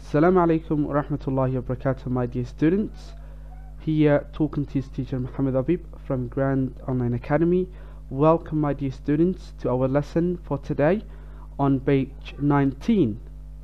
Assalamu alaikum wa rahmatullahi wa barakatuh, my dear students. Here talking to his teacher Muhammad Abib from Grand Online Academy. Welcome, my dear students, to our lesson for today on page 19.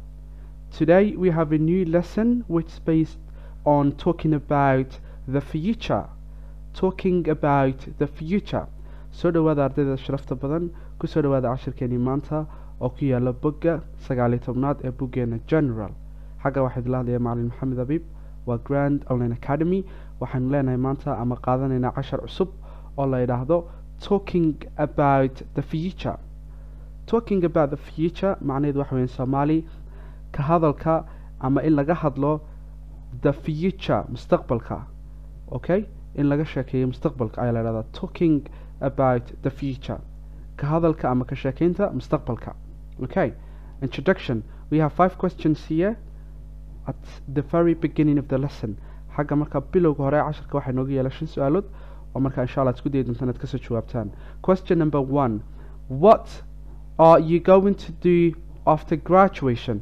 Today we have a new lesson which is based on talking about the future. Talking about the future. soo dhawaada ardayda sharafta badan kusoo dhawaada cashirkeenii maanta oo ku yaala bogga sagaaliyo tobnaad ee boggeena general xagga waxaa idila hadlaya macalin maxamed abiib waa grand online academy waxaanu leenahay maanta ama qaadanaynaa cashar cusub oo la yidhaahdo talking about the future talking about the future macnaheedu waxa weyan soomaali ka hadalka ama in laga hadlo the future mustaqbalka okay in laga sheekeeyo mustaqbalka ayaa la yidhahdaa talking about the future ka hadalka ama ka sheekeynta mustaqbalka okay introduction we have five questions here at the very beginning of the lesson xagga marka bilowga hore casharka waxaa inooga yeela shan su-aalood oo marka insha allah ad isku dayi doontaan inaad kasoo jawaabtaan question number one what are you going to do after graduation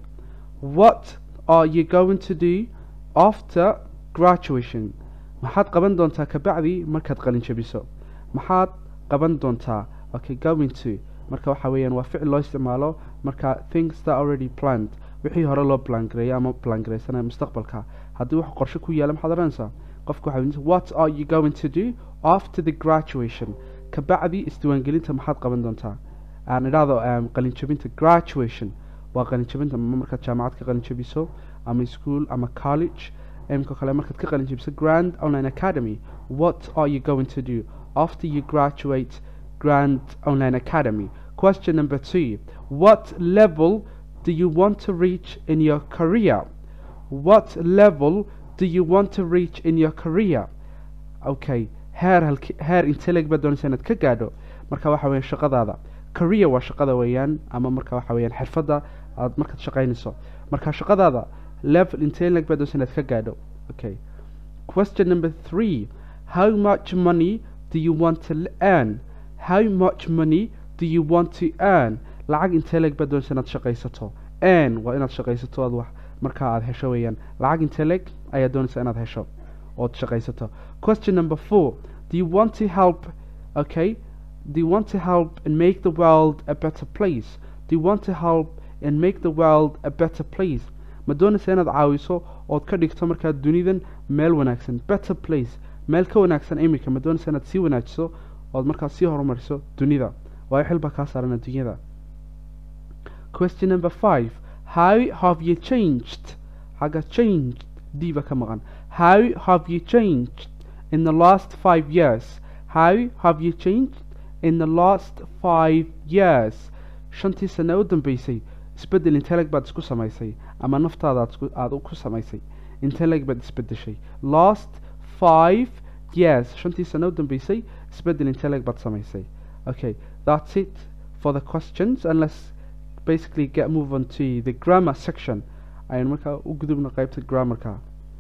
what are you going to do after graduation maxaad qaban doontaa kabacdi markaad qalin jabiso maxaad qaban doontaa okay going to marka waxa weeyaan waa ficil loo isticmaalo marka things that already planned wixii hore loo plangareeyo ama plangareysanaya mustaqbalka haddii wax qorshe ku yaala maxaad oranaysaa qofka waxa what are you going to do after the graduation kabacdi isdiwaangelinta maxaad qaban doontaa aan idhaahdo qalinjabinta graduation waa qalinjabinta markaad jaamacad ka qalinjabiso ama school ama college imka kale markaad ka qalinjabiso grand online academy what are you going to do after you graduate Grand Online Academy. Question number two What level do you want to reach in your career? What level do you want to reach in your career? Okay, heer halki heer intee leeg baad doonaysaa inaad ka gaadho marka waxa weeyaan shaqadaada career waa shaqada weeyaan ama marka waxa weeyaan xirfadda aad markaad shaqaynayso marka shaqadaada level intee leeg baad doonaysaa inaad ka gaadho okay question number three how much money do you want to earn how much money do you want to earn lacag intee leeg baad doonaysa inaad shaqaysato earn waa inaad shaqaysato aad wax markaa aad hesho weeyaan lacag intee leeg ayaad doonaysa inaad hesho ood shaqaysato question number four do you want to help okay do you want to help and make the world a better place do you want to help and make the world a better place ma doonaysa inaad caawiso ood ka dhigto markaa dunidan meel wanaagsan better place meel ka wanaagsan iminka ma doonaysa inaad sii wanaajiso ood markaas sii horumariso dunida waayo xil baa kaa saaran adduunyada question number five how have you changed xagga changed diiba ka maqan how have you changed in the last five years how have you changed in the last five years shantii sane u dambeysay isbeddel inteleg baad isku samaysay ama naftaada aada ku samaysay inteleg baad isbeddeshay last five years shantii sane u dambeysay isbeddel inteleg baad samaysay okay that's it for the questions and let's basically get move on to the grammar section ayaan markaa u gudubna qaybta grammarka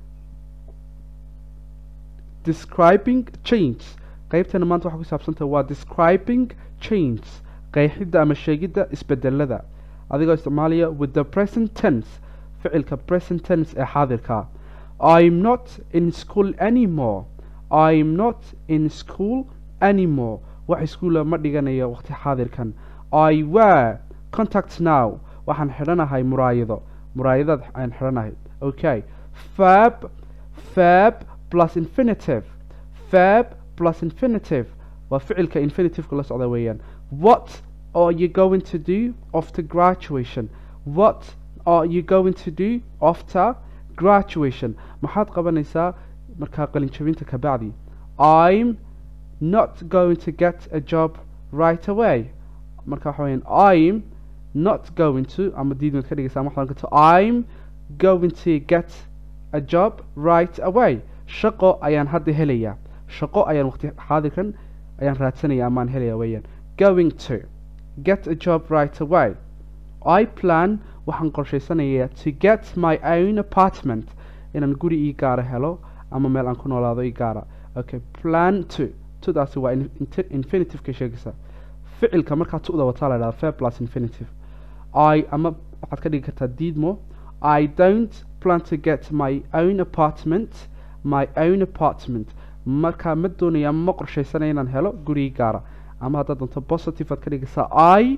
describing change qaybtana maanta waxaa ku saabsantaha waa describing change qeexidda ama sheegidda isbedelada adigoo isticmaalaya with the present tense ficilka present tense ee xaadirka i'm not in school anymore i'm not in school anymore wax iskuula ma dhiganayo waqti xaadirkan i wear contact now waxaan xidhanahay muraayado muraayadaad aan xidhanahay okay fab fab plus infinitive fab plus infinitive waa ficilka infinitiveka la socda weeyaan what are you going to do after graduation what are you going to do after graduation maxaad qabanaysaa markaa qalinjabinta kabacdi i'm not going to get a job right away marka waxa weyaan i'm not going to ama diidmad ka dhigaysa waxaan karto i'm going to get a job right away shaqo ayaan hadda helayaa shaqo ayaan waqti xaadirkan ayaan raadsanaya amaan helaya weeyaan going to get a job right away i plan waxaan qorshaysanayaa to get my own apartment inaan guri ii gaara helo ama meel aan ku noolaado ii gaara okay plan to tudaasi waa infinitiveka sheegaysa ficilka markaa tu'da wataa la dhahda fair plus infinitive i ama waxaad ka dhigi kartaa diidmo i don't plan to get my own apartment my own apartment markaa ma doonaya ama ma qorshaysanaya inaan helo gurigi gaara ama haddaad doonto positive aad ka dhigaysaa i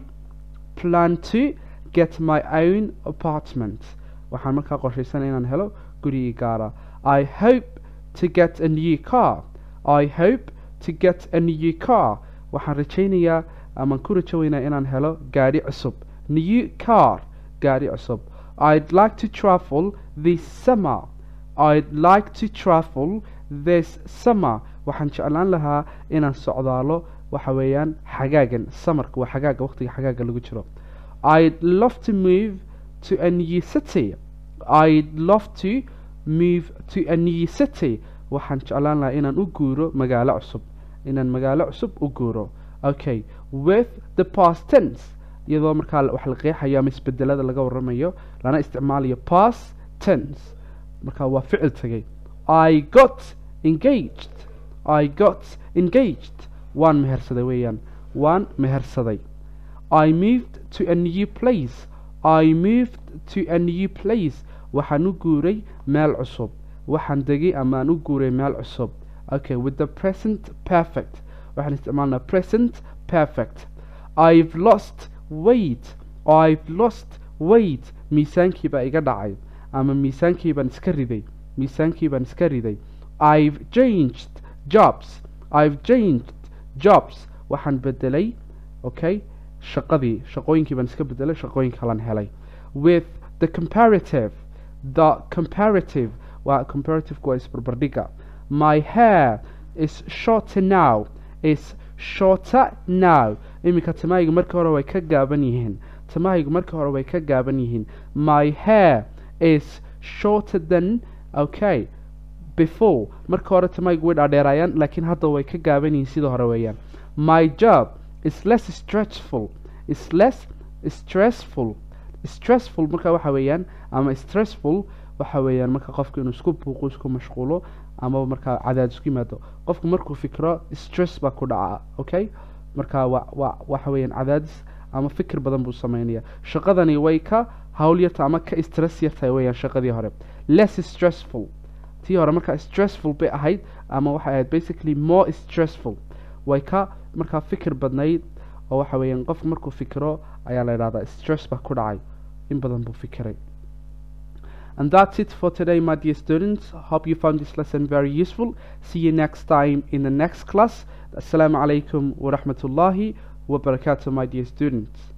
plan to get my own apartment waxaan markaa qorshaysanaya inaan helo gurigi gaara i hope to get a new car i hope to get a new car waxaan rajaynayaa amaan ku rajo weynaa inaan helo gaadhi cusub new car gaadhi cusub i'd like to travel this summer i'd like to travel this summer waxaan jeclaan lahaa inaan socdaalo waxa weeyaan xagaagan samarka waa xagaaga waqtiga xagaaga lagu jiro i'd love to move to a new city i'd love to move to a new city waxaan jeclaan lahaa inaan u guuro magaalo cusub inaan magaalo cusub u guuro okay with the past tense iyadoo markaa wax la qeexayo ama isbedelada laga waramayo lana isticmaalayo past tense markaa waa ficil tagay i got engaged i got engaged waan mehersaday weeyaan waan mehersaday i moved to a new place i moved to a new place waxaan u guuray meel cusub waxaan degay ama aan u guuray meel cusub okay with the present perfect waxaan isticmaalnaa present perfect i've lost weight i've lost weight miisaankii baa iga dhacay ama miisaankii baan iska riday miisaankii baan iska riday i've changed jobs i've changed jobs waxaan bedelay okay shaqadii shaqooyinkii baan iska bedelay shaqooyin kalan helay with the comparative the comparative waa comparative waa isbarbardhiga my hair is shorter now is shorter now iminka timahaygu markii hore way ka gaaban yihiin timahaygu markii hore way ka gaaban yihiin my hair is shorter than okay before marka hore timahaygu way dhaadheeraayaan laakiin hadda way ka gaaban yihiin sida hore weeyaan my job is less stressful is less stressful stressful marka waxa weeyaan ama stressful waxa weeyaan marka qofku inuu isku buuqo isku mashquulo ama markaa cadaadis ku yimaado qofku markuu fikro stress baa ku dhaca okay marka wa wa waxa weeyaan cadaadis ama fikir badan buu sameynaya shaqadani way ka hawl yarta ama ka stress yartahay weeyaan shaqadii hore less stressful tii hore markaa stressful bay ahayd ama waxay ahayd basically more stressful way ka markaa fikir badnayd oo waxa weeyaan qofku markuu fikiro ayaa la idhahdaa stress baa ku dhacay in badan buu fikiray And that's it for today, my dear students. Hope you found this lesson very useful. See you next time in the next class. Assalamu alaikum wa rahmatullahi wa barakatuh, my dear students.